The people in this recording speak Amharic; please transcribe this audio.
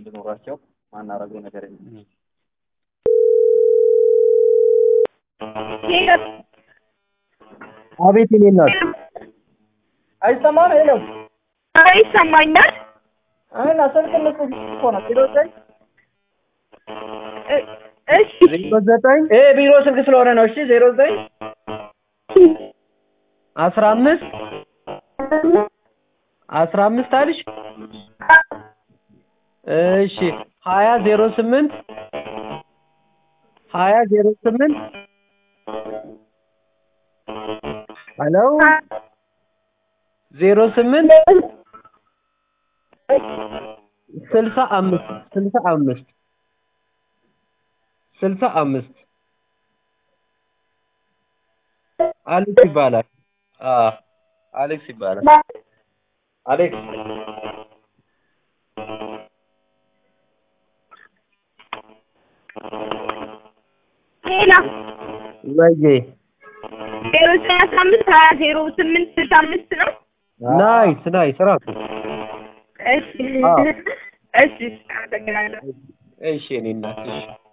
እንዲኖራቸው ማናረገው ነገር የለም። አቤት የኔ እናት አይሰማም የለም ይሰማኛል። እና ስልክ ልስጥ እኮ ነው ቢሮ ዘጠኝ እ- እሺ ዜሮ ዘጠኝ ይሄ ቢሮ ስልክ ስለሆነ ነው። እሺ ዜሮ ዘጠኝ አስራ አምስት አስራ አምስት አልሽ እሺ ሀያ ዜሮ ስምንት ሀያ ዜሮ ስምንት ሄሎ ዜሮ ስምንት ስልሳ አምስት ስልሳ አምስት ስልሳ አምስት አሌክስ ይባላል። አዎ አሌክስ ይባላል። አሌክስ ሌላ ወይዬ ዜሮ ዘጠኝ አስራ አምስት ሀያ ዜሮ ስምንት ስልሳ አምስት ነው። ናይስ ናይስ ራሱ እሺ አዎ። እሺ አመሰግናለሁ። እሺ የኔ እናት እሺ